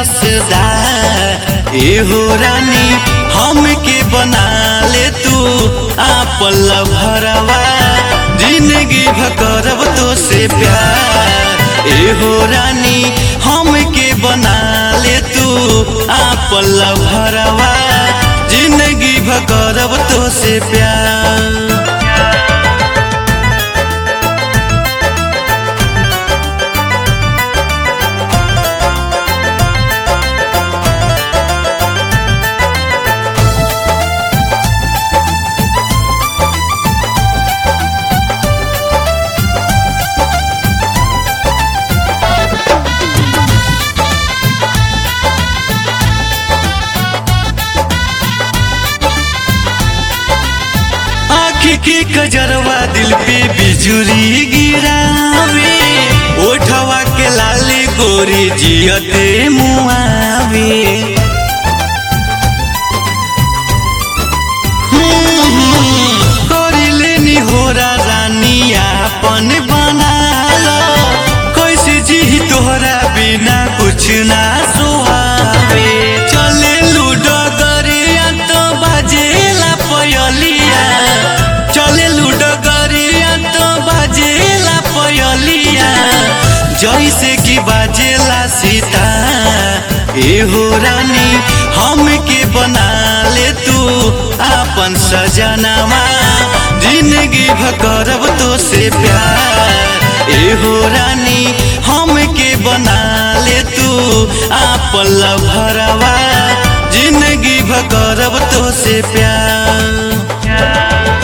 रसदार एहो रानी हमके बना ले तू आपल भरवा जिंदगी भकरब तो से प्यार एहो रानी हमके बना ले तू आपल भरवा जिंदगी भकरब तो से प्यार आँखी के कजरवा दिल पे बिजुरी गिरावे ओठवा के लाली गोरी जियते मुआवे करिले नि होरा रानी आपन बना लो कैसे जी तोहरा बिना कुछ ना सुहावे चले लूडो गरिया तो बाजेला पयलिया चले लूडो गरिया तो बाजेला पयलिया जैसे कि बाजेला सीता एहो रानी हमके बना ले तू आपन सजनामा जिंदगी भकरब तो से प्यार एहो रानी हमके बना ले तू आपन भरवा जिंदगी भकरब तो से प्यार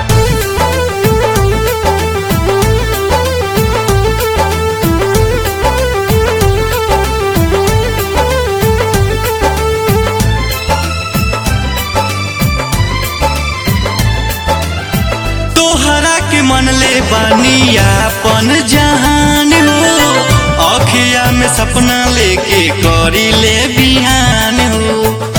तोहरा के मन ले बानी आपन जहान हो अखिया में सपना लेके करी ले बिहान हो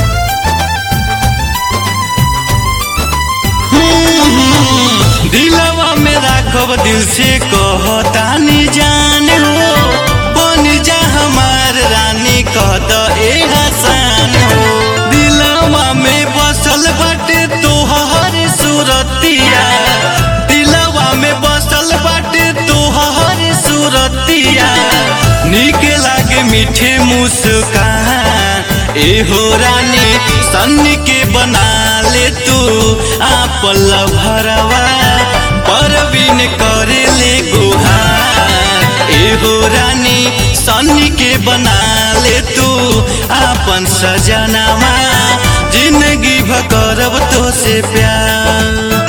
हम्म, दिलवा में राखब दिल से कहतानी जान हो बन जा हमार रानी कहत ए हसान हो दिलवा में बसल बाटे तोहर सूरतिया दिलवा में बसल बाटे तोहर सूरतिया निक लागे मीठे मुस्कान एहो रानी सन के बना ले तू आपल भरवा परवीन करे ले गुहार एहो रानी सन के बना ले तू आपन सजनामा जिंदगी भकरब तो से प्यार